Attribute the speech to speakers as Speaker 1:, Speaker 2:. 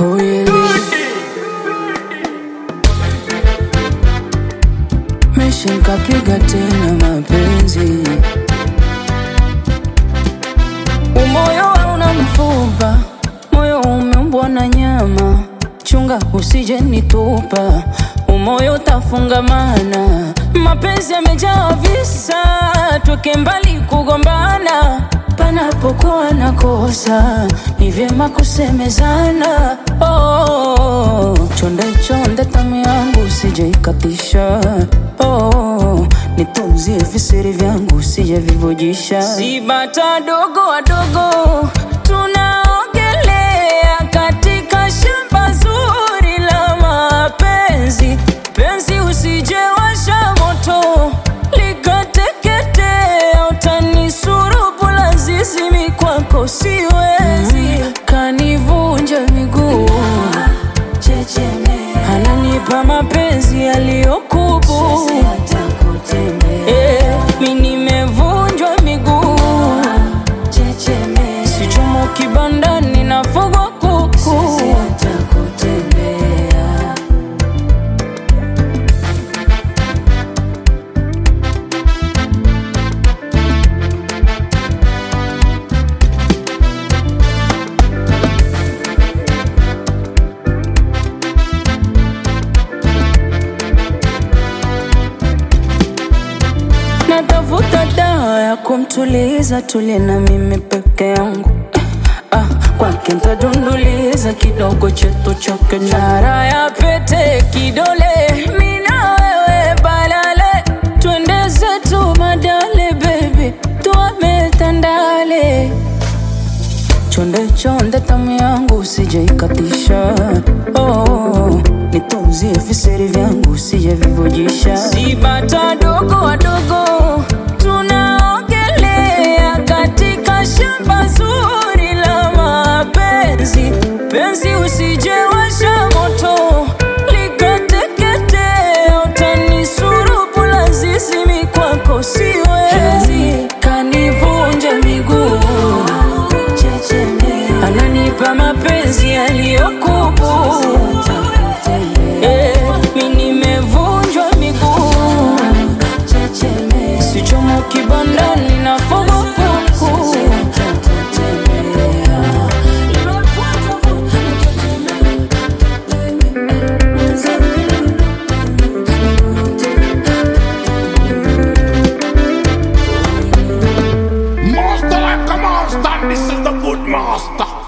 Speaker 1: Huyeli Meshi nkapiga tena mapenzi Umoyo hauna mfupa, moyo umeumbwa na nyama. Chunga usije nitupa, umoyo utafungamana. Mapenzi yamejaa visa, tweke mbali kugombana. Panapokuwa na kosa, ni vyema kusemezana. Oh, chonde chonde tamu yangu usije ikatisha. Oh, nitunzie visiri vyangu usije vivujisha. Si bata dogo wadogo tunaogelea katika shamba zuri la mapenzi. Penzi usije washa moto likateketea, utanisulubu lazizi mi kwako siwezi, kanivunja miguu ananipa mapenzi yaliyokubu Eh, mi nimevunjwa miguu sichomo kibandani nafugwa kuku natafuta dawa ya kumtuliza tulie na mimi peke yangu ah, kwake ntadunduliza kidogo chetu chake nara ya pete kidole mina wewe balale twende zetu madale baby tuame tandale chonde chonde tamu yangu usije ikatisha oh, nitunzie viseri vyangu usije vivujisha si bata dogo wadogo tunaogelea katika shamba zuri la mapenzi penzi usije washa moto likateketea utanisurubu lazizi mi kwako siwezi kanivunja miguu ananipa mapenzi yaliyokubu Eh, mi nimevunjwa miguu sichomo kibandani na fogo kuku
Speaker 2: Master like a monster, this is the good master.